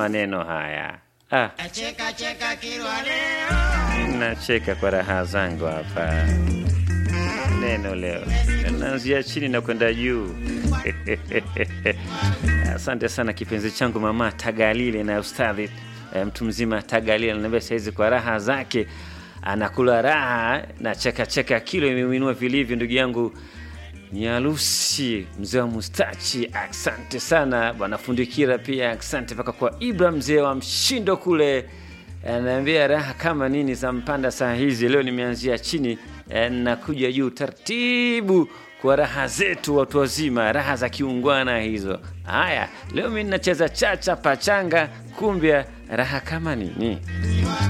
maneno haya. Ah, Cheka cheka kilwa leo. nacheka kwa raha zangu hapa. Neno leo naanzia chini na kwenda juu. Asante sana kipenzi changu mama Tagalile na ustadhi eh, mtu mzima Tagalile ananiambia saizi kwa raha zake anakula raha na cheka cheka kilo imeuinua vilivyo ndugu yangu Nyalusi mzee wa mustachi, asante sana bwana Fundikira, pia asante mpaka kwa Ibra mzee wa mshindo kule, anaambia raha kama nini za mpanda saa hizi. Leo nimeanzia chini eh, nakuja juu taratibu kwa raha zetu watu wazima, raha za kiungwana hizo. Haya, leo mi nacheza chacha pachanga, kumbia raha kama nini